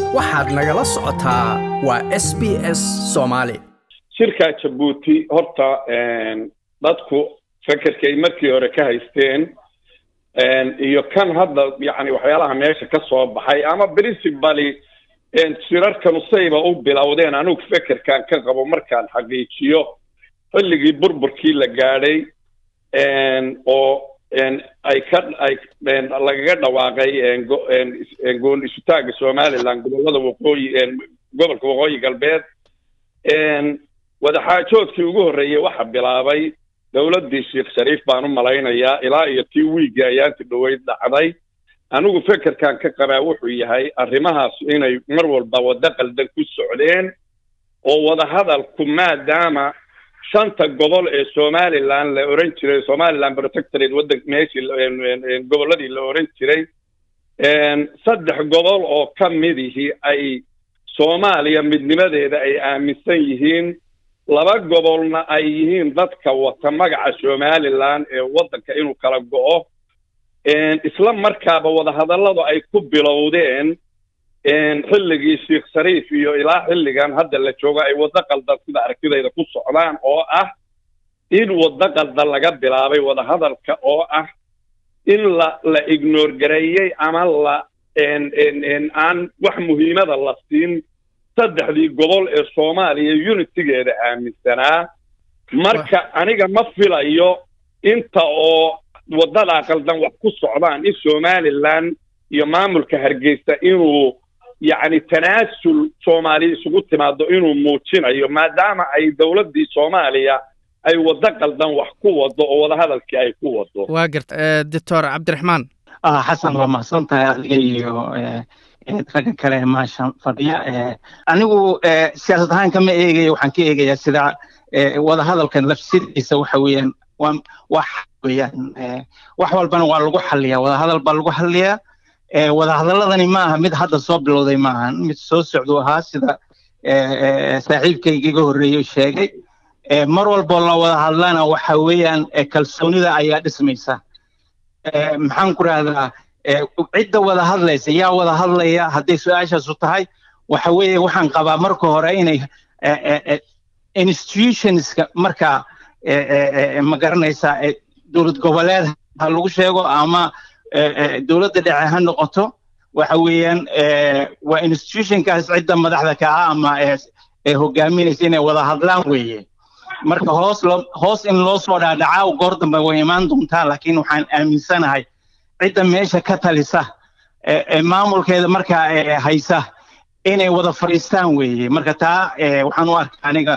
waxaad nagala socotaa waa s b s soomaali shirka jabuuti horta dadku fekerkay markii hore ka haysteen iyo kan hadda yani waxyaalaha meesha ka soo baxay ama principally shirarkanu sayba u bilowdeen anigu fekerkan ka qabo markaan xaqiijiyo xilligii burburkii la gaadhay oo ay ka ay lagaga dhawaaqay gool isutaagga somaliland gobollada waqooyi gobolka waqooyi galbeed wadaxaajoodkii ugu horreeyey waxa bilaabay dowladdii sheekh shariif baan u malaynayaa ilaa iyo tii wiigga ayaanti dhoweyd dhacday anigu fekerkan ka qabaa wuxuu yahay arrimahaas inay mar walba waddo qaldan ku socdeen oo wadahadalku maadaama shanta gobol ee somaliland la oran jiray somaliland protectorate waddan meeshii gobolladii la oran jiray saddex gobol oo ka midihii ay soomaaliya midnimadeeda ay aaminsan yihiin laba gobolna ay yihiin dadka wata magaca somaliland ee waddanka inuu kala go'o isla markaaba wadahadalladu ay ku bilowdeen xilligii sheekh shariif iyo ilaa xilligan hadda la joogo ay waddo qaldan sida aragtidayda ku socdaan oo ah in waddo qaldan laga bilaabay wadahadalka oo ah in la la ignore gareeyey ama la aan wax muhiimada la siin saddexdii gobol ee soomaaliya unitigeeda aaminsanaa marka aniga ma filayo inta oo waddadaa qaldan wax ku socdaan in somaliland iyo maamulka hargeysa inuu yacni tanaasul soomaaliya isugu timaado inuu muujinayo maadaama ay dowladdii soomaaliya ay waddo qaldan wax ku wado oo wadahadalkii ay ku wado waa garta doctor cabdiraxmaan xasan waa mahadsan tahay adiga iyo ragga kale maasha fadhiya anigu siyaasad ahaan kama eegayo waxaan ka eegayaa sida wadahadalkan lafsidiisa waxa weeyaan waa waa weeyaan wax walbana waa lagu xaliyaa wadahadal baa lagu xaliyaa wadahadaladani ma aha mid hadda soo bilowday ma aha mid soo socdu ahaa sida saaxiibkayga iga horreeyey sheegay mar walboo la wada hadlana waxa weeyaan kalsoonida ayaa dhismaysa maxaan ku rahdaa cidda wada hadlaysa yaa wada hadlaya hadday su-aashaasu tahay waxa weeye waxaan qabaa marka hore inay institutionska marka ma garanaysaa dowlad goboleed ha lagu sheego ama dowladda dhexe ha noqoto waxa weeyaan waa institutionkaas cidda madaxda ka ah ama hogaaminaysa inay wada hadlaan weeye marka hoos loo hoos in loo soo dhaadhacaa goor dambe way imaan doontaa laakiin waxaan aaminsanahay cidda meesha ka talisa maamulkeeda markaa haysa inay wada fadhiistaan weeye marka taa waxaan u arkaa aniga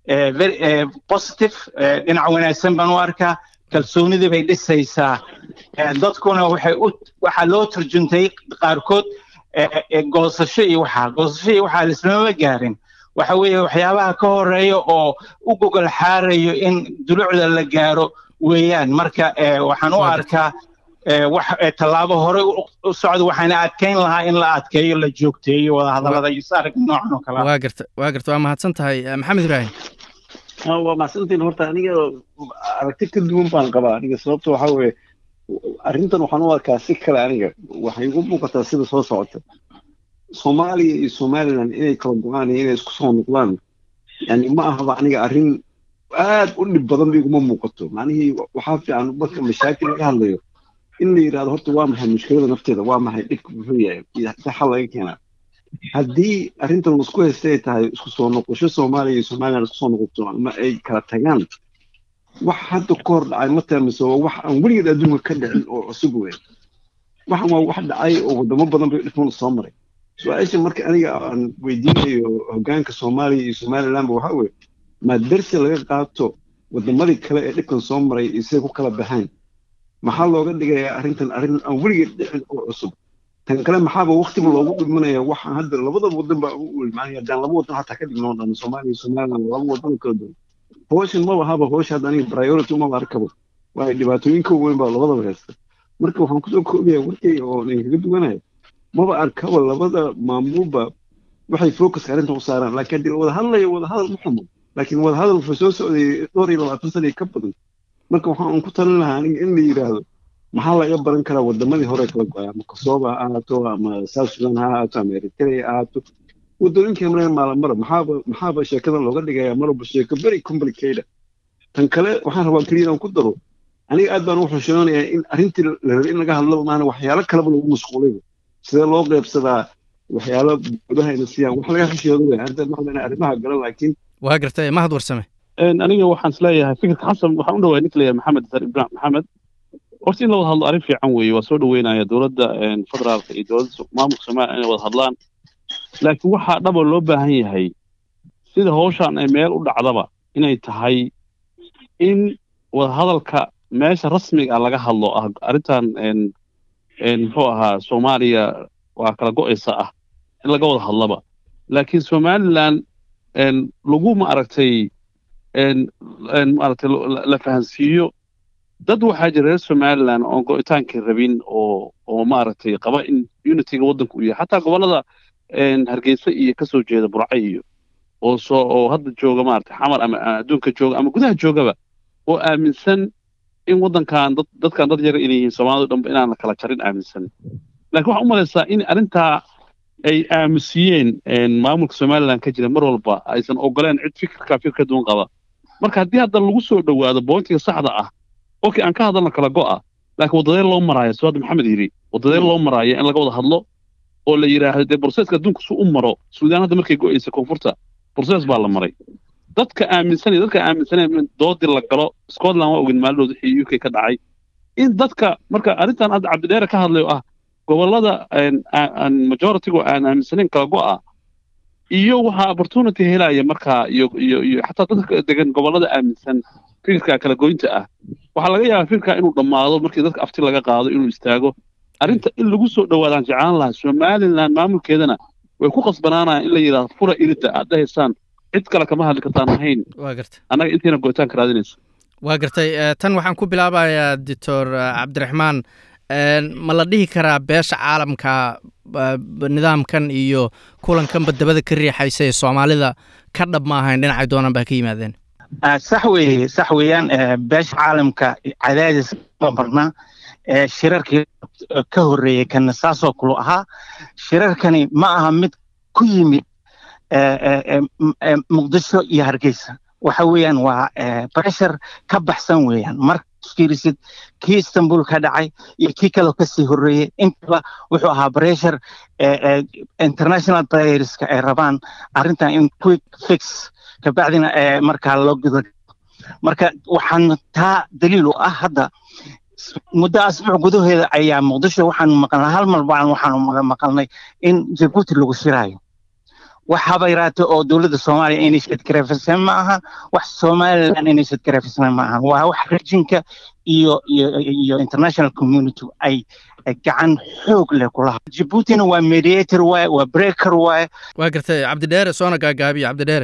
positive dhinac wanaagsan baan u arkaa kalsoonidii bay dhisaysaa dadkuna waxay u waxaa loo turjuntay qaarkood goosasho iyo waxaa goosasho iyo waxaa lismama gaarin waxa weeye waxyaabaha ka horeeya oo u gogol xaarayo in dulucda la gaaro weeyaan marka waxaan u arkaa wax tallaabo hore u socda waxaana adkayn lahaa in la adkeeyo la joogteeyo wadahadallada iyo saarka noocan oo kale waa garta waa garta waa mahadsan tahay maxamed ibraahim waa mahadsantiin horta aniga aragti ka duwan baan qabaa aniga sababta waxaa weeye arrintan waxaan u arkaa si kale aniga waxay igu muuqataa sida soo socota soomaaliya iyo somaliland inay kala go-aan iyo inay isku soo noqdaan yani ma ahaba aniga arrin aad u dhib badan ba iguma muuqato macnihii waxaa fiican marka mashaakil laga hadlayo in la yidhahdo horta waa maxay mushkilada nafteeda waa maxay dhibka muxuu yahay si xal laga keenaa haddii arrintan laisku haysta ay tahay isku soo noqosho soomaaliya iyo somaliland isku soo noqoto ama ay kala tagaan wax hadda ka hor dhacay ma taamiso waa wax aan weligeed adduunka ka dhicin oo cusub weyn waxan waa wax dhacay oo wadamo badan bay dhifan soo maray su-aasha marka aniga aan weydiinayo hoggaanka soomaaliya iyo somalilandba waxaa weeye maa darsi laga qaato wadamadii kale ee dhibkan soo maray iyo siday ku kala baxeen maxaa looga dhigayaa arrintan arrin aan weligeed dhicin oo cusub tan kale maxaaba waktiba loogu dhigmanaya waxaan hadda labada wadan baa ugu ulmaanaya haddaan laba wadan hataa ka dhignoo dhan soomaaliya iyo somaliland laba wadan kala duwan howshan maba haba howsha hadda aniga priority umaba arkabo waayo dhibaatooyinka weyn baa labadaba haysta marka waxaan kusoo koobaya warkay oo idinkaga duwanaya maba arkaba labada maamulba waxay focuska arrinta u saaraan laakiin haddii wada hadlayo wada hadal ma xumo laakiin wada hadal wuxuu soo socday dhowr iyo labaatan sana ka badan marka waxaan ku talin lahaa aniga in la yidhaahdo maxaa laga baran karaa wadamadii hore kala go-ay ama kosovo ha ahaato ama south sudan ha ahaato ama eritrea ha ahaato wadooyinkii mareen maalamara maxaaba maxaaba sheekadan looga dhigaya marwalba sheeko very complicated tan kale waxaan rabaa keliya inaan ku daro aniga aad baan u xushoonayaa in arrintii la rabay in laga hadlo maana waxyaalo kaleba lagu mashquulay sidee loo qeybsadaa waxyaalo gudaha ina siiyaan wax laga xisheedo wey hadda maxaa arrimaha galan laakiin waa gartay mahad warsame aniga waxaan isleeyahay fikirka xasan waxaan u dhawaay ninka leeyahay maxamed sar ibrahim maxamed horta in la wada hadlo arrin fiican weeye waa soo dhaweynaya dowladda federaalka iyo dowladda maamulka soomaaliya inay wada hadlaan laakiin waxaa dhaba loo baahan yahay sida hawshan ay meel u dhacdaba inay tahay in wadahadalka meesha rasmiga ah laga hadlo ah arrintan muxuu ahaa soomaaliya waa kala go'aysa ah in laga wada hadlaba laakiin somaliland lagu ma aragtay maaragtay la fahansiiyo dad waxaa jira reer somaliland oon go'itaankii rabin oo oo maaragtay qaba in unityga waddanku u yahay xataa gobollada hargeysa iyo ka soo jeeda burca iyo oo soo oo hadda jooga maaragtay xamar ama adduunka jooga ama gudaha joogaba oo aaminsan in waddankan dad dadkan dad yar inay yihiin soomaalidu dhanba inaan la kala jarin aaminsan laakiin waxaan u malaysaa in arrintaa ay aamusiyeen maamulka somaliland ka jira mar walba aysan ogoleen cid fikirka fikir ka duwan qaba marka haddii hadda lagu soo dhowaado boontiga saxda ah okay aan ka hadalno kala go'a laakiin waddadee loo maraayo soo hadda maxamed yidhi waddadee loo maraayo in laga wada hadlo oo la yidhaahdo dee borseeska adduunka su u maro suudaan hadda markay go'aysa koonfurta borsees baa la maray dadka aaminsan dadka aaminsaneen in doodii la galo scotland waa ogin maalidooda wixii uk ka dhacay in dadka marka arrintan hadda cabdidheere ka hadlayo ah gobollada majoritigu aan aaminsanayn kala go'a iyo waxaa opportunity helaya markaa iyo iyo iyo xataa dadka degan gobollada aaminsan fikirka kala goynta ah waxaa laga yaabaa fikirka inuu dhammaado markii dadka afti laga qaado inuu istaago arrinta in lagu soo dhowaadaan jeclaan lahaa somaliland maamulkeedana way ku qasbanaanayaan in la yidhahdo fura irida aad dhahaysaan cid kale kama hadli kartaan ahayn waa gartay annaga intiina go'itaanka raadinaysa waa gartay tan waxaan ku bilaabayaa doctor cabdiraxmaan ma la dhihi karaa beesha caalamka nidaamkan iyo kulankanba dabada ka riixaysa ee soomaalida ka dhab ma ahayn dhinacay doonaan baa ka yimaadeen sax weeye sax weeyaan beesha caalamka cadaadis ma marna shirarkii ka horreeyey kana saasoo kulu ahaa shirarkani ma aha mid ku yimid muqdisho iyo hargeysa waxa weeyaan waa breshar ka baxsan weeyaan marka fiirisid kii istanbul ka dhacay iyo kii kaloo kasii horreeyey intaba wuxuu ahaa breshar international playerska ay rabaan arrintan in quick fix kabacdina markaa loo gudo marka waxaan taa daliil u ah hadda muddo asbuuc gudaheeda ayaa muqdisho waxaan maqalnay hal mar baan waxaan maqalnay in jabuuti lagu shiraayo wax haba yaraate oo dowladda soomaaliya inay shadgarafiseen ma aha wax somaliland inay shadgarafiseen ma aha waa wax rejinka iyo iyo iyo international community ay gacan xoog leh kulaha jabuutina waa mediator waaye waa breaker waaye waa gartay cabdidheere soona gaagaabiya cabdidheere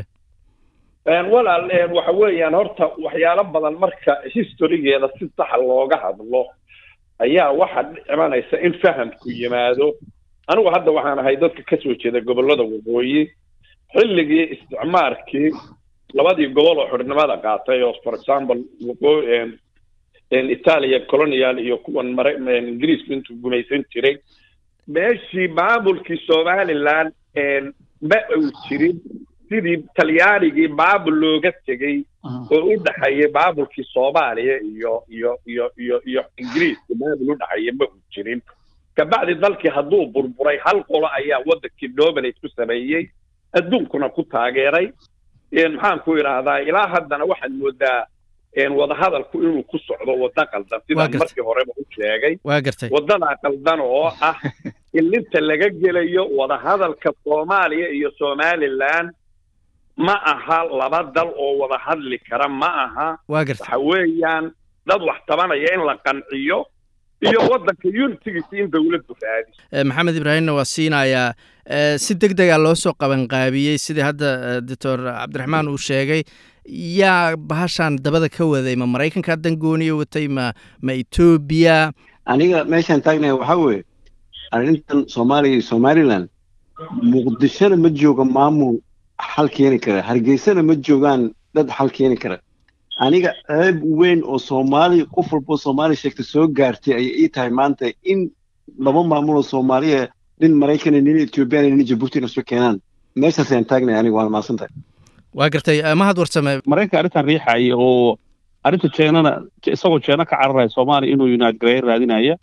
walaal waxa weeyaan horta waxyaalo badan marka historygeeda si saxa looga hadlo ayaa waxaa imanaysa in fahamku yimaado anigu hadda waxaan ahay dadka ka soo jeeda gobollada waqooyi xilligii isticmaarkii labadii gobol oo xornimada qaatay oo for example waqooyi italia colonial iyo kuwan mare ingiriisku intuu gumaysan jiray meeshii maamulkii somaliland ma uu jirin sidii talyaanigii maamul looga tegey oo u dhaxeeyay maamulkii soomaaliya iyo iyo iyo iyo iyo ingiriiska maamul u dhaxeeya ma uu jirin kabacdi dalkii hadduu burburay hal qolo ayaa waddankii dominate ku sameeyey adduunkuna ku taageeray maxaan ku idhaahdaa ilaa haddana waxaad moodaa wadahadalku inuu ku socdo wadda qaldan sidaan markii horeba u sheegay waa gartay waddadaa qaldan oo ah ilinta laga gelayo wadahadalka soomaaliya iyo somaliland ma aha laba dal oo wada hadli kara ma aha waa gartay waxa weeyaan dad wax tabanaya in la qanciyo iyo waddanka unitigiisa in dowladdu raadiso maxamed ibraahimna waa siinayaa si deg dega loo soo qabanqaabiyey sidii hadda doctor cabdiraxmaan uu sheegay yaa bahashan dabada ka waday ma maraykanka dangooniya watay ma ma etoobiya aniga meeshaan taagnaya waxaa weeye arrintan soomaaliya iyo somaliland muqdishona ma jooga maamul xal keeni kara hargeysana ma joogaan dad xal keeni kara aniga ceeb weyn oo soomaali qof walbo soomaali sheegta soo gaartay ayay ii tahay maanta in laba maamul oo soomaaliya nin maraykana nin ethiobiana nin jabuutina isu keenaan meeshaas ayaan taagnay aniga waana mahadsantahay waa gartay mahad warsame maraykanka arrintan riixaya oo arrinta jeenana isagoo jeena ka cararaya soomaaliya inuu united gareeya raadinaya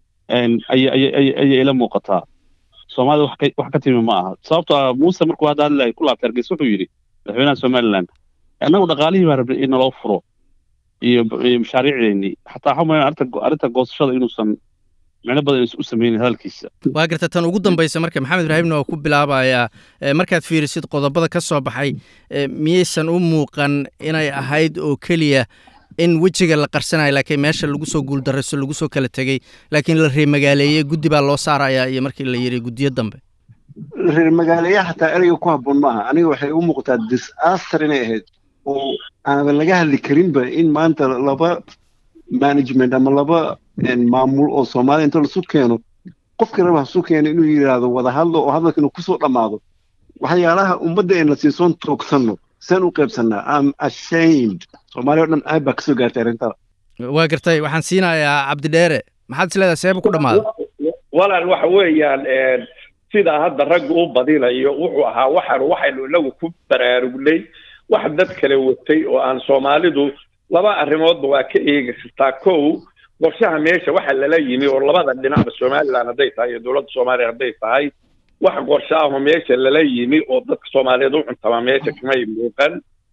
ayay ila muuqataa soomaalida wax ka timi ma aha sababto ah muuse markuu hadda hadlaya ku laabtay hargeysa wuxuu yidhi madaxweynaha somaliland annagu dhaqaalihii baa rabnay in naloo furo iyo mashaariicdeennii xataa waxaa mulan arrinta goosashada inuusan micno badan u sameynin hadalkiisa waa garta tan ugu dambaysa marka maxamed ibraahimna waa ku bilaabayaa markaad fiirisid qodobada ka soo baxay miyaysan u muuqan inay ahayd oo keliya in wejiga la qarsanayo laakiin meesha lagu soo guuldarayso lagu soo kala tegey laakiin la reer magaaleeyey guddi baa loo saarayaa iyo markii la yidhi guddiyo dambe reer magaaleeyaha xataa ereyga ku habboon maaha aniga waxay u muuqataa disaster inay ahayd oo aanan laga hadli karinba in maanta laba management ama laba maamul oo soomaaliya inta lasu keeno qofkii raba hasu keeno inuu yidhaahdo wada hadlo oo hadalka inuu kusoo dhammaado waxyaalaha ummadda een la siisoon toogsanno seen u qaybsannaa am ashamed soomaaliya o dhan aad baa kasoo gaartay arrintada waa gartay waxaan siinayaa cabdidheere maxaad is leedahay seeba ku dhammaada walaal waxa weeyaan sidaa hadda ragga u badinayo wuxuu ahaa waxaan waxaynu inagu ku baraarugnay wax dad kale watay oo aan soomaalidu laba arrimoodba waa ka eegi kartaa kow qorshaha meesha waxa lala yimi oo labada dhinacba somaliland hadday tahay iyo dowladda soomaaliya hadday tahay wax qorsho ahoo meesha lala yimi oo dadka soomaaliyeed u cuntama meesha kamay muuqan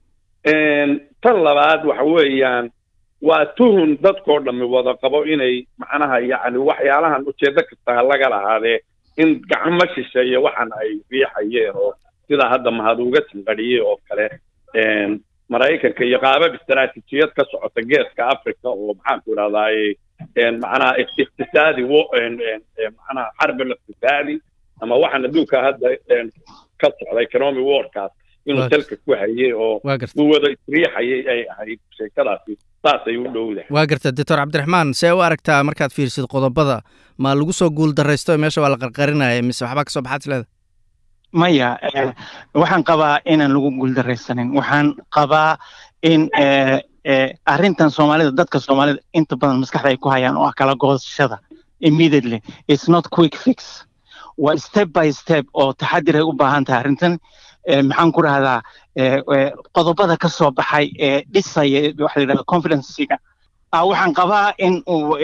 tan labaad waxa weeyaan waa tuhun dadkoo dhammi wada qabo inay macnaha yacni waxyaalahan ujeedo kasta ha laga lahaadee in gacmo shisheeye waxan ay riixayeen oo sidaa hadda mahad uga sanqadhiyey oo kale maraykanka iyo qaabab istaraatiijiyad ka socota geeska africa oo maxaanku idhahdaaye macnaha iqtisaadi macnaha xarbin iqtisaadi ama waxaan adduunka hadda ka socda economy warkaas inuu dalka ku hayay oo uu wada isriixayay ay ahayd sheekadaasi saasay u dhowdahay waa garta doctor cabdiraxmaan see u aragtaa markaad fiirsid qodobada ma lagu soo guul daraysto meesha waa la qarqarinaya mise waxbaa kasoo baxaad isleeda maya waxaan qabaa inaan lagu guuldaraysanin waxaan qabaa in arrintan soomaalida dadka soomaalida inta badan maskaxda ay ku hayaan oo ah kala goosashada immediately it's not quick fix waa step by step oo taxadir ay u baahan tahay arrintan maxaan ku rahdaa qodobada ka soo baxay ee dhisaya waxa la yidhahda confidencega waxaan qabaa in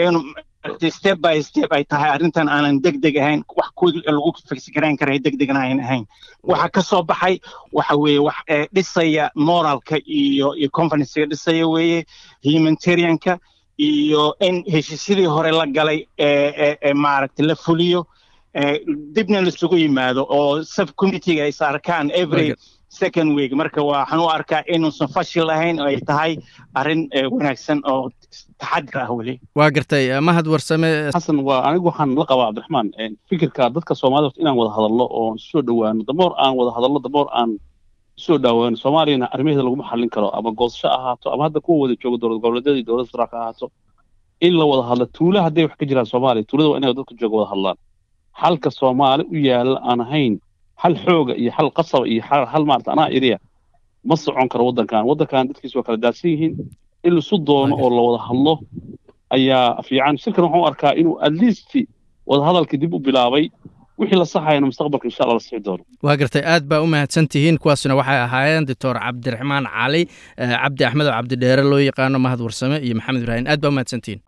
step by step ay tahay arrintan aanan deg deg ahayn wax ku lagu figsgarayn karay deg degna ayn ahayn waxa ka soo baxay waxa weeye wax dhisaya moralka iyo iyo confidencega dhisaya weeye humanitarianka iyo in heshiisyadii hore la galay ee maaragtay la fuliyo dibna laisugu yimaado oo subcommitteega is arkaan every second week marka waxaan u arkaa inuusan fashil ahayn oo ay tahay arrin wanaagsan oo taxadir ah weli waa gartay mahad warsame xasan waa anigu waxaan la qabaa cabdiraxmaan fikirka dadka soomaalida inaan wada hadallo oo soo dhowaano damoor aan wada hadallo damoor aan soo dhaawaano soomaaliyana arrimaheeda laguma xallin karo ama goosasho ahaato ama hadda kuwa wada jooga dowlad goboleedyada iyo dowladda federaalka ahaato in la wada hadlo tuula hadday wax ka jiraan soomaaliya tuulada waa inay dadka jooga wada hadlaan xalka soomaali u yaalla aan ahayn xal xooga iyo xal qasaba iyo xal maarata anaa iriya ma socon karo waddankan waddankan dadkiisu waa kala daadsan yihiin in laisu doono oo la wada hadlo ayaa fiican shirkan waxaan u arkaa inuu at least wada hadalkii dib u bilaabay wixii la saxayana mustaqbalka insha allah la sixi doono waa gartay aad baa u mahadsan tihiin kuwaasna waxay ahaayeen doctor cabdiraxmaan cali cabdi axmed oo cabdidheere loo yaqaano mahad warsame iyo maxamed ibraahim aad baa u mahadsan tihiin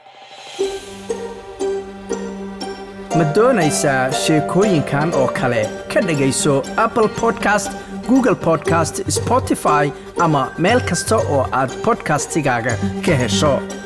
ma doonaysaa sheekooyinkan oo kale ka dhegayso apple podcast google podcast spotify ama meel kasta oo aad bodkastigaaga ka hesho